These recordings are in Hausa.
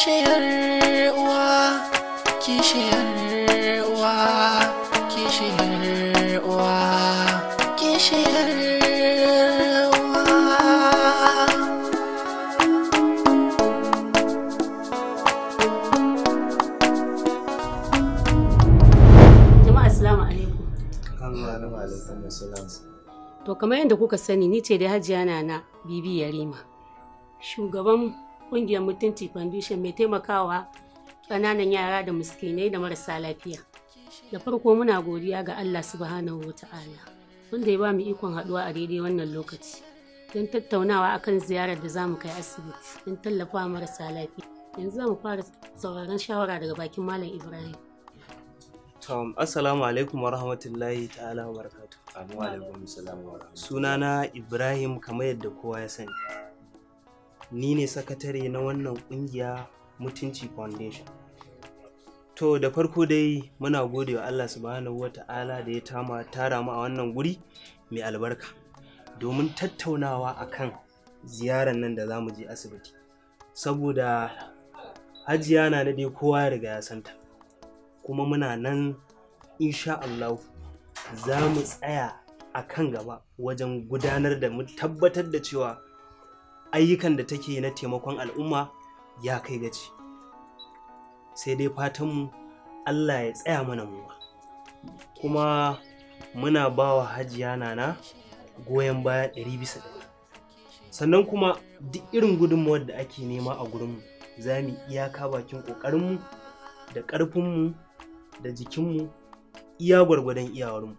kishiyar uwa kishiyar uwa kishiyar uwa kishiyar uwa Jama'a assalamu alaikum. Assalamu alaikum assalam. To kamar yadda kuka sani ni ce da Hajiya Nana Bibi Yarima. Shugaban ƙungiyar Mutunci Foundation mai taimakawa ƙananan yara da miskinai da marasa lafiya. Da farko muna godiya ga Allah subhanahu wa ta'ala wanda ya ba mu ikon haɗuwa a daidai wannan lokaci don tattaunawa akan ziyarar da za mu kai asibiti don tallafawa marasa lafiya. Yanzu za mu fara sauraron shawara daga bakin Malam Ibrahim. Tom, assalamu alaikum wa rahmatullahi ta'ala wa barakatu. Wa alaikum salam wa rahmatullahi. Sunana Ibrahim kamar yadda kowa ya sani. Ni ne sakatare na wannan kungiya Mutunci Foundation. To da farko dai muna gode wa Allah subhanahu wa ta'ala da ya tama tara mu a wannan guri mai albarka domin tattaunawa akan ziyarar nan da za mu je asibiti. Saboda hajiya na da dai kowa ya riga ya santa. kuma muna nan insha Allah za mu tsaya a kan gaba wajen gudanar da mu tabbatar da cewa ayyukan da take na taimakon al'umma ya kai gaci sai dai fatanmu Allah ya tsaya mana mu kuma muna ba wa hajiya nana goyon baya ɗari bisa ɗari sannan kuma duk irin gudunmawar da ake nema a gurinmu za mu iyaka bakin ƙoƙarinmu da ƙarfinmu da jikinmu iya gwargwadon iyawarmu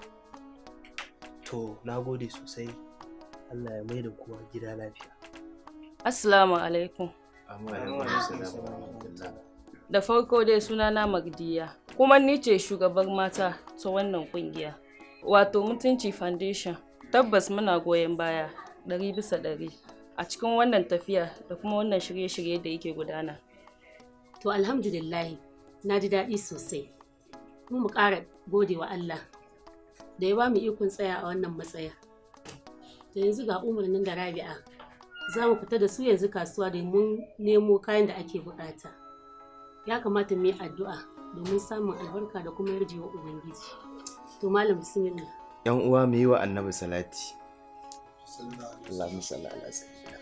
to na gode sosai allah ya mai da kowa gida lafiya Assalamu alaikum. Wa alaikum salam wa rahmatullahi. Da farko dai sunana Magdiya, kuma ni ce shugabar mata ta wannan kungiya. Wato Mutunci Foundation, tabbas muna goyon baya ɗari bisa ɗari a cikin wannan tafiya da kuma wannan shirye-shirye da yake gudana. To alhamdulillahi na ji daɗi sosai. Mu mu ƙara gode wa Allah da ya ba mu ikon tsaya a wannan matsaya. Da yanzu ga umarnin da Rabi'a za mu fita da su yanzu kasuwa domin nemo kayan da ake buƙata. Ya kamata mu yi addu'a domin samun albarka da kuma yarjewa Ubangiji. To Malam Bismillah. Yan uwa mu yi wa Annabi salati. Allahumma salli ala sayyidina.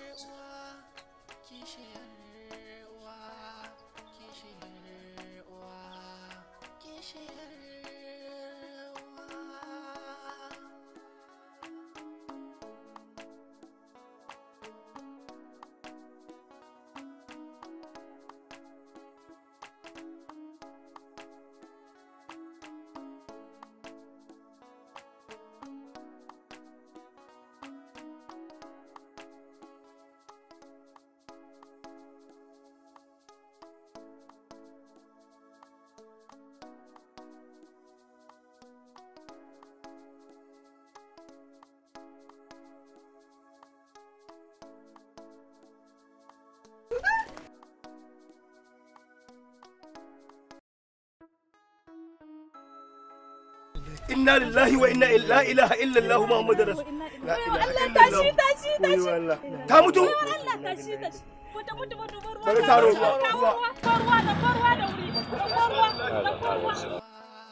inna lillahi wa inna la ilaha illallah muhammadu rasul la ilaha tashi illallah tashi tashi Allah ta mutu Allah tashi tashi mutu mutu mutu ruwa Bari taro ruwa, ruwa ruwa. ruwa da ruwa da wuri ruwa da ruwa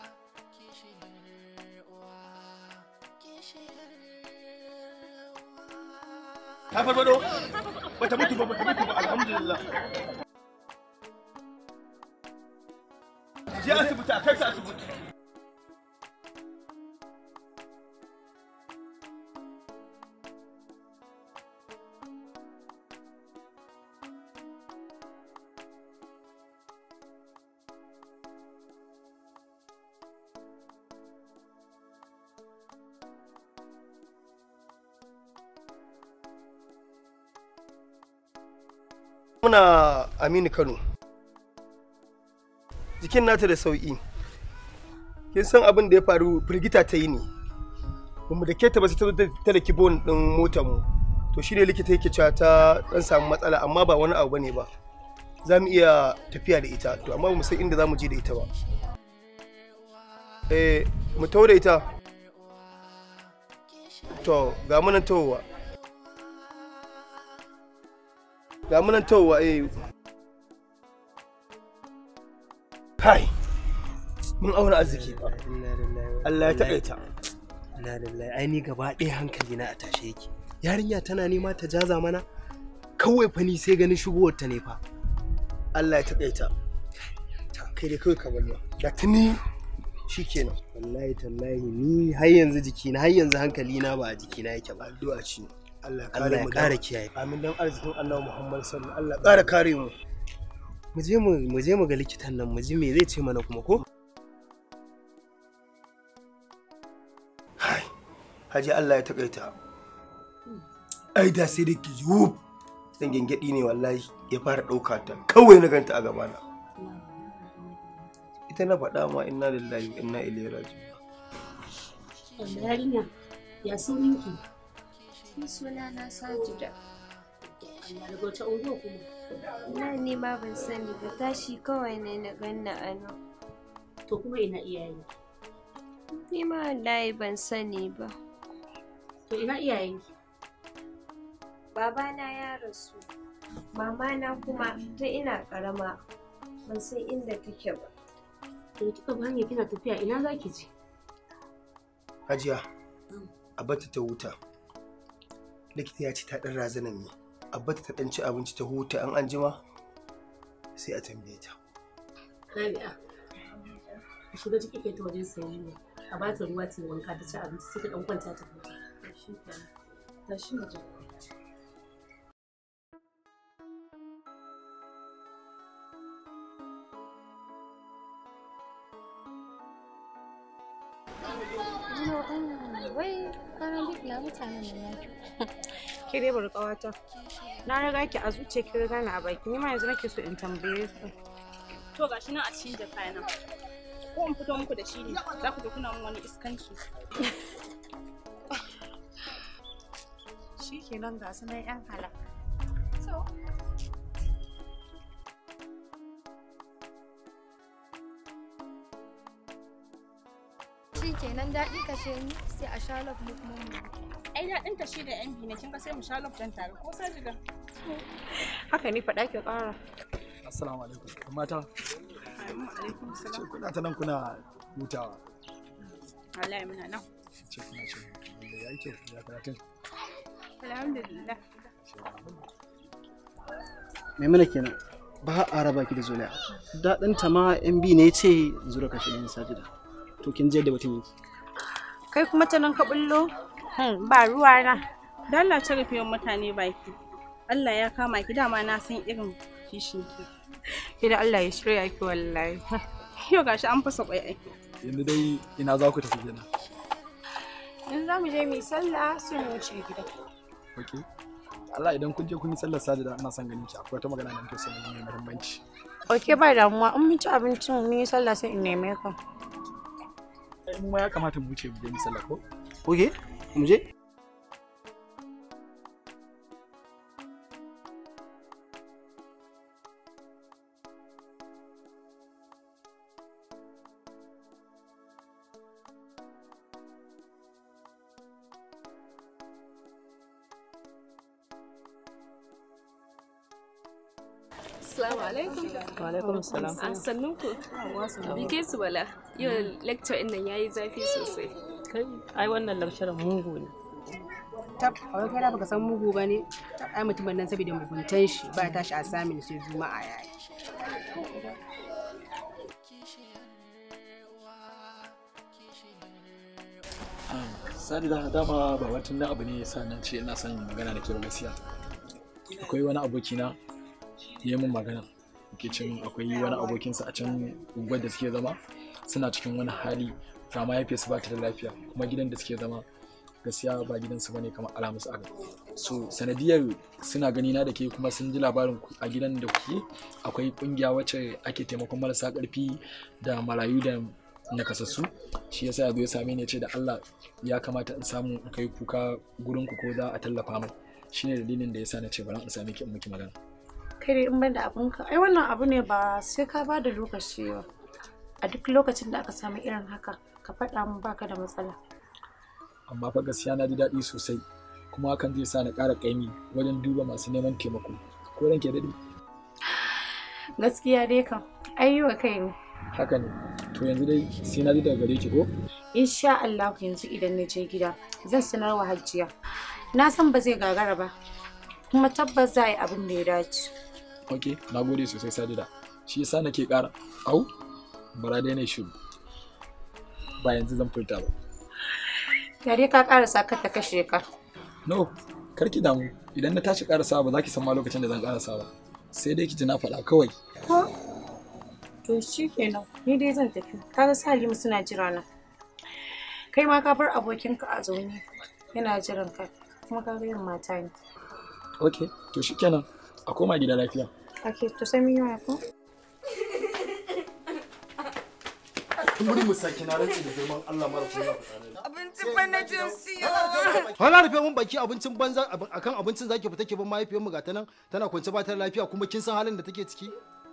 ta farfado bata mutu ba bata mutu ba alhamdulillah je asibiti a kai ta asibiti muna aminu kano jikin nata da sauƙi kin san abin da ya faru firgita ta yi ne bamu da keta ba sai ta zo ta da kibon din motar mu to shine likita yake cewa ta dan samu matsala amma ba wani abu bane ba za mu iya tafiya da ita to amma ba mu san inda za mu je da ita ba eh mu tawo da ita to ga munan tawowa ga munan tawowa eh kai mun auna arziki fa Inna lillahi wa Allah ya inna taƙaita Inna lillahi ai ni gaba ɗaya hankali na a tashe yake. Yarinya tana nema ta jaza mana kawai fa ni sai ganin shigowar ta ne fa. Allah ya taƙaita kai dai kawai ka bani da tuni shikenan Wallahi tallahi ni har yanzu jikina har yanzu hankali na ba a jikina yake ba. addu'a ce Allah ya Allah kare ya mu ƙara da kiyaye. amin dan arzikin Annabi Muhammad sallallahu alaihi wasallam Allah ya ƙara kare mu Mu je mu mu je mu ga likitan nan mu ji me zai ce mana kuma ko? Haji Allah ya taƙaita ai da sai da ki yub dan gengedi ne wallahi ya fara ɗauka ta kawai na ganta a gabana ita na faɗa ma inna lillahi wa inna ilaihi raji'un Wanda yarinya ya sunanki? Ni suna na Sajida. Allah daga wata unguwa kuma. Na ni ma ban sani ba tashi kawai ne na ganna a nan. To kuma ina iyaye. Ni ma wallahi ban sani ba. To ina iyayenki? Babana ya rasu. Mamana kuma ta ina karama. Ban san inda take ba. To kika ba hanya kina tafiya ina zaki je? Hajiya a bata ta huta likita ya ce ta ɗan razana ne a bata ta ɗan ci abinci ta huta an anjima sai a tambaye ta Rabi'a. Ki shiga ciki kai ta wajen sayayya. A ba ta ruwa ta yi wanka ta ci abinci sai ta dan kwanta ta huta. Tashi mu je. wai ranar duk na mutanen da na Ke dai bari ƙawata. Na riga ki a zuciya ki riga ni a baki. Ni ma yanzu nake so in tambaye su. To gashi nan a cikin jaka nan. Ko in fito muku da shi ne. Za ku ga kuna mun wani iskanci. Shi kenan ga su nan 'yan halak. shi kenan daɗi kashe ni sai a sha love mu kuma mu Ai daɗin ta shi da yan biyu ne kin ga sai mu sha loftan tare ko sai jiga. Haka ne faɗa ki ƙara. Assalamu alaikum. Yan Mata, Alaikum ce salam. kuna ta nan kuna hutawa. Wallahi muna nan. Ce kuna ce wanda ya yi kyau ya karatun. Alhamdulillah. maimuna kenan ba a raba ki da zuliya daɗinta ma yan bi ne ce zura kashe ɗin sajida to kin je da batun yake Kai kuma ta nan ka bullo? Hmm, ba ruwa na. Dalla ta rufe wa mutane baki. Allah ya kama ki dama na san irin kishin ki. Ki da Allah ya shirya ki wallahi. Yau gashi an fasa kwai ai. Yanzu dai ina za ku tafi kenan. In za mu je mu yi sallah sai mu wuce gida. Ok. Allah idan kun je kun yi sallar sajida ina son ganin ki akwai wata magana da nake son yi mai muhimmanci. Ok ba damuwa in mun ci abincin mun yi sallah sai in neme ka. In ma ya kamata mu wuce mu je mu sallar ko? oke mu je Assalamu alaikum. Wa alaikum salam. An sannun ku. Bike su bala. Yau lecture ɗin nan yayi zafi sosai. Kai ai wannan lecturer mugu ne. Tab, a wai kai da baka san mugu ba ne? Ai mutumin nan saboda muguntan shi ba ya tashi a samin sai juma'a yayi. Sadi da dama ba wata na abu ne yasa na ce ina son magana da ke ba gaskiya. Akwai wani abokina ya yi min magana. Ke cin akwai wani abokinsa a can unguwar da suke zama suna cikin wani hali ga mahaifiyarsu ba ta da lafiya kuma gidan da suke zama gaskiya ba gidansu bane kamar alamus aga so sanadiyar suna gani na da ke kuma sun ji labarin ku a gidan da kuke akwai kungiya wacce ake taimakon marasa karfi da marayu da nakasassu shi yasa ya zo ya same ni ya ce da Allah ya kamata in samu in kai kuka gurin ku ko za a tallafa mai shine dalilin da yasa na ce bari in same ki in miki magana Kai dai in ban da abinka. Ai wannan abu ne ba sai ka ba da lokaci ba. A duk lokacin da aka samu irin haka ka faɗa min baka da matsala. amma fa gaskiya na ji daɗi sosai kuma hakan zai sa na ƙara ƙaimi wajen duba masu neman taimako ko ranke daɗi Gaskiya dai kam. Ai yi wa kai ne. haka ne to yanzu dai sai na ji daga gare ki ko insha Allah yanzu idan na je gida zan sanar wa Hajiya na san ba zai gagara ba kuma tabbas za a yi abin da ya dace ok na gode sosai sadida shi yasa nake ƙara au bara dai na shiru ba yanzu zan furta ba Yare ka karasa ka ta kashe ka no kar ki damu idan na tashi ƙarasa ba za ki san ma lokacin da zan ƙarasa ba sai dai ki ji na faɗa kawai ko to shi kenan ni dai zan tafi kaga Salimu suna jira na kai ma ka bar abokinka a zaune yana jiran ka kuma ka ga yin mata ne ok to shikenan a koma gida lafiya ake to sai mun yi waya ko Muri mu saki na rantsi da girman Allah mara kuma Abincin fa na jin siyo. Hala rufe mun baki abincin banza akan abincin zaki fita ke ban mahaifiyar mu gata nan tana kwance ba ta da lafiya kuma kin san halin da take ciki.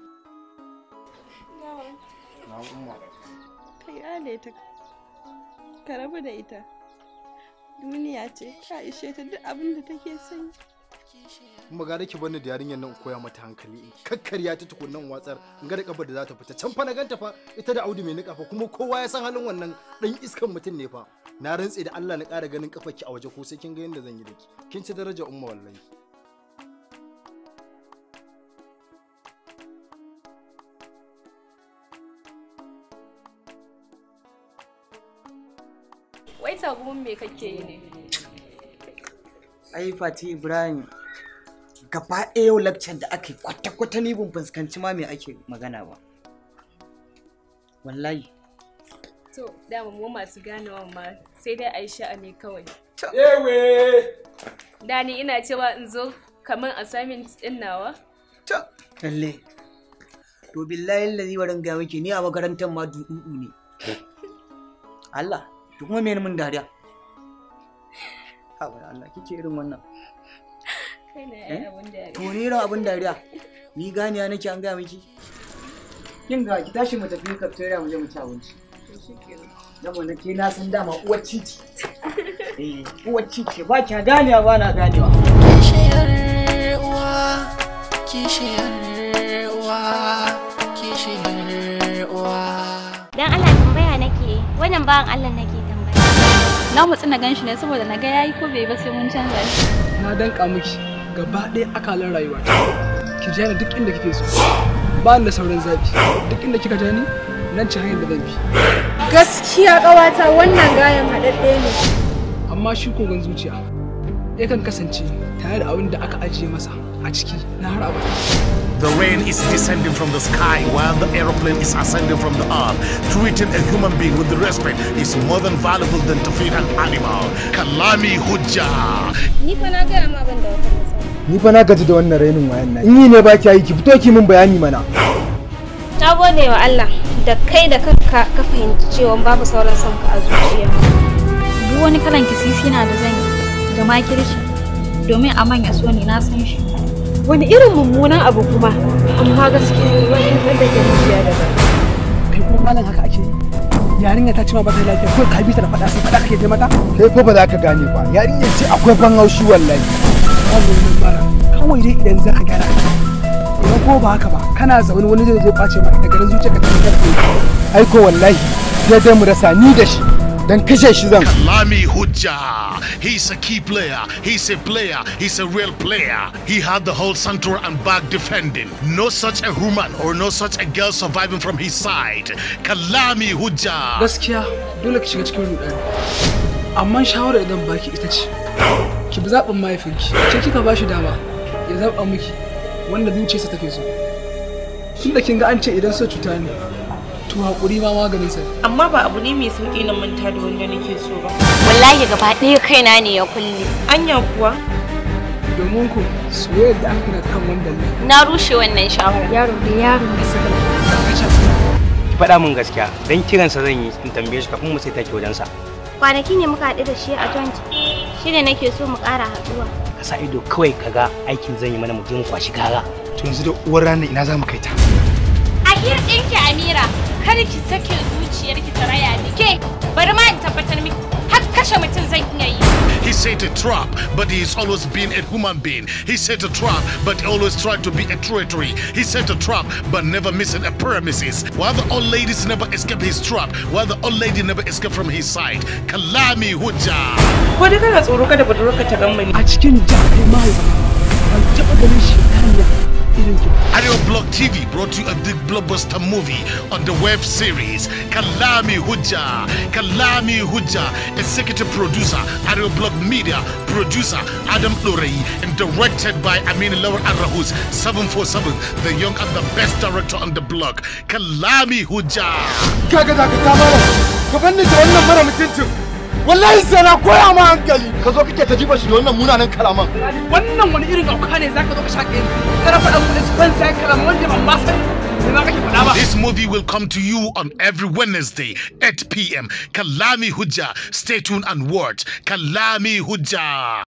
Na umma. Ka yale ta. Ka rabu da ita. Duniya ce, ka ishe ta duk abin da take son. Kuma ga ki bani da yarinyar nan koya mata hankali in kakkarya ta tukunnan watsar in ga da kabar da za ta fita can fa na ganta fa ita da Audu mai nika fa kuma kowa ya san halin wannan dan iskan mutum ne fa na rantse da Allah na ƙara ganin kafarki a waje ko sai kin ga yadda zan yi da ki kin ci daraja umma wallahi Wai tagumin me kake yi ne? ai fati ibrahim gaba ɗaya yau lakcar da aka yi kwata-kwata ni ban fuskanci ma me ake magana ba wallahi To, dama mu masu ganewa ma sai dai a yi sha'ani kawai. Ewe! Da ni ina cewa in zo kamar assignment ɗin nawa? lalle to billahi lazi warin ga miki ni a makarantar ma duɗuɗu ne Allah to kuma me mun dariya ha wai Allah kike irin wannan Kai ne Eh? ai abin da to ni irin abin dariya ni ganiya nake an gaya miki kin ga ki tashi mu tafi cafeteria mu je mu ci abinci dan mu nake na san dama uwar cici eh uwar cici ba kya ganiya ba na ganewa Kishiyar uwa, kishiyar uwa, kishiyar uwa. Dan Allah tambaya nake, wannan bawan Allah nake tambaya. Na mutsi na ganshi ne saboda na ga yayi ko bai ba sai mun canza shi. na danka miki gaba ɗaya akalan rayuwa ki ja ni duk inda kike so ba ni da sauran zabi duk inda kika ja ni nan ci hanyar da zan bi Gaskiya ƙawata wannan gayan haɗaɗɗe ne. amma shi kogon zuciya yakan kasance tare da abin da aka ajiye masa a ciki na har abada The rain is descending from the sky while the aeroplane is ascending from the earth. Treating a human being with respect is more than valuable than to feed an animal. Kalami Hujja. Ni fa na gaya ma ban da wata matsala. Ni fa na gaji da wannan rainin wayan nan. In yi ne ba ki yi ki fito ki min bayani mana. Na gode wa Allah da kai da kanka ka fahimci cewa babu sauran son ka a zuciya. Duk wani kalan kisisi na da zan yi da makirci domin a manya so ni na san shi. Wani irin mummunan abu kuma, amma gaskiya wani wanda ke zuciya da ba. kai kuma malam haka ake yi yarinya ta ce ma ba ta lafiya ko ka bi ta da faɗa sai faɗa kake je mata Kai fa ba za ka gane ba. Yarinyar ce akwai ban haushi wallahi. babu wani bara kawai dai idan za ka gyara idan ko ba haka ba kana zaune wani zai zo ɓace ma ita garin zuciya ka ta fitar Aiko wallahi sai dai mu rasa ni da shi dan kashe shi zan. Kalami Hujja. He's a key player. He's a player. He's a real player. He had the whole center and back defending. No such a woman or no such a girl surviving from his side. Kalami Hujja. gaskiya dole ki shiga cikin rudani amma shawara idan baki ita ce ki bi zaɓin mahaifinki ke kika ba shi dama ya zaɓa miki wanda zuciyarsa take so tunda kin ga an ce idan so cuta ne to haƙuri ma maganin sa Amma ba abu ne mai sauƙi na manta da wanda nake so ba. Wallahi gaba ɗaya kaina ne ya kulle. Anya kuwa? domin ku soyayyar da aka gina ta kan wanda ne Na rushe wannan shawara. Yaro da yaro da suka ki faɗa min gaskiya dan kiransa zan yi in tambaye shi kafin mu sai take wajensa Kwanaki ne muka haɗu da shi a joint. Shi ne nake so mu ƙara haɗuwa. ka sa ido kawai kaga aikin zan yi mana mu je mu kwashi kara To yanzu da uwar ranar ina za mu kai ta. A hir ɗinki Amira, kar ki sake zuciyarki ta raya ni. Ke, bari ma in tabbatar miki, har kashe mutum zan iya yi. He's said a trap, but he's always been a human being. He set a trap, but always tried to be a treasury. He set a trap, but never missing a premises. While the old ladies never escape his trap, while the old lady never escape from his side. Kalami Hujja. Ko dai kana tsoro kada budurwarka ta gan A cikin jarumai ban taɓa ganin shi irin ki. Ario Block TV brought you a big blockbuster movie on the web series Kalami Hujja. Kalami Hujja, executive producer Ario Block Media, producer Adam Lorey, and directed by Amin Laur Arahus 747, the young and the best director on the block. Kalami Hujja. kaga za ka kama ka banni da wannan mara mutuncin wallahi sai na koya ma hankali ka zo kake ta jiba shi da wannan munanan kalaman Wannan wani irin auka ne zaka zo ka shaƙe ni. Kana faɗa mun ban sai kalama wanda ban ma sani. Me ma kake faɗa ba? This movie will come to you on every Wednesday, 8 p.m. Kalami Hujja. Stay tuned and watch Kalami Hujja.